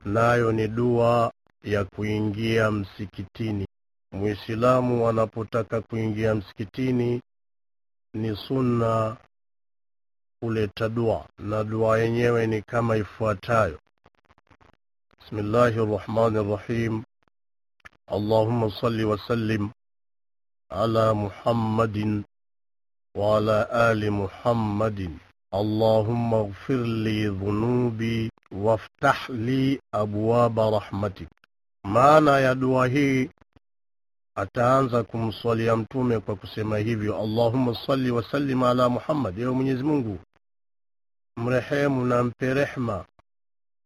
nayo ni dua ya kuingia msikitini. Muislamu anapotaka kuingia msikitini ni sunna kuleta dua, na dua yenyewe ni kama ifuatayo: Bismillahi rrahmani rrahim, Allahumma salli wasallim ala Muhammadin wa ala ali Muhammadin اللهم اغفر لي ذنوبي وافتح لي أبواب رحمتك maana ya dua hii ataanza kumswalia mtume kwa kusema hivyo allahumma salli wasallim ala muhammad ewe mwenyezi mungu mrehemu na mpe rehma